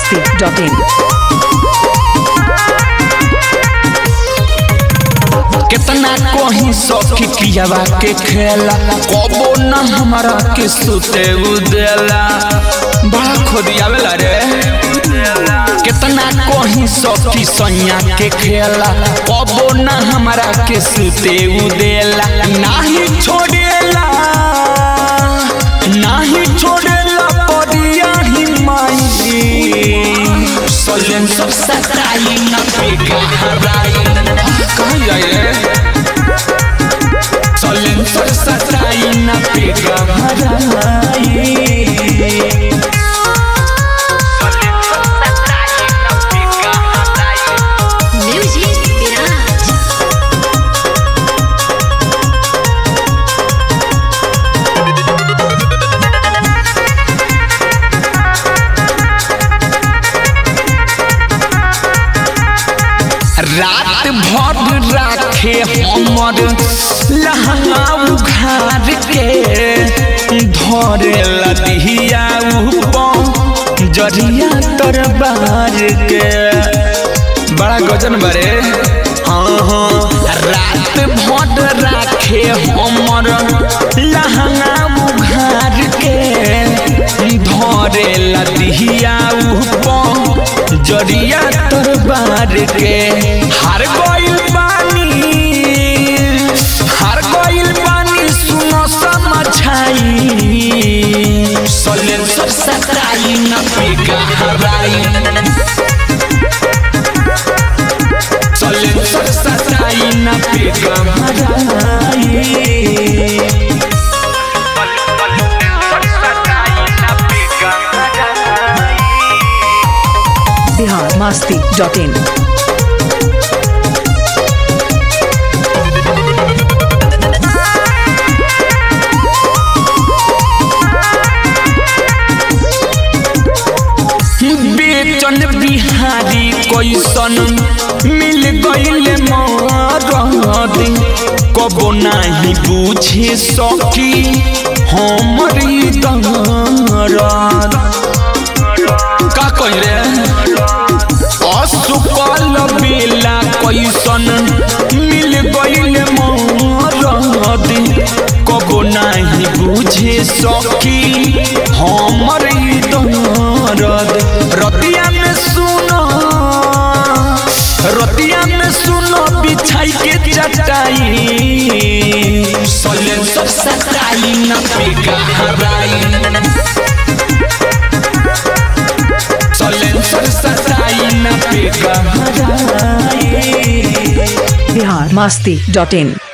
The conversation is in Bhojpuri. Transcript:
masti.in. कितना कोही सखी पियावा के खेला कबो न हमारा के सुते उदेला बड़ा खोदियावेला रे कितना कोही सखी सैया के खेला कबो न हमारा के सुते उदेला नाही छोड़ेला नाही छोड़ेला पदिया ही माई सोलन सब सताई न पेगा हराई कहाँ जाए रे सोलन सब सताई न पेगा हराई Music Mirage. रात भर राखे हमर लहंगा उघार के धरे लदिया ऊपर जरिया तरबार के बड़ा गजन बरे हाँ हाँ रात भर राखे हमर लहंगा उघार के धरे लदिया ऊपर जरिया तरबार के हार गइल पानी हार गइल पानी सुनो समझाई सलेन सब सताई न पेगा हराई सलेन सब सताई न पेगा हराई Bihar masti.in. बेचन बिहारी कैसन मिल गईल मरद कबो नाही बुझे सकी हमर ई दर्द का कहिले असुकल बेला कैसन मिल गईल मरद कबो नाही बुझे सकी हमर ई दर्द रतिया में सुनो रतिया में सुनो बिछाई के चटाई सलेन सब सताई न पेगा हराई सलेन सब सताई न पेगा हराई Bihar masti.in.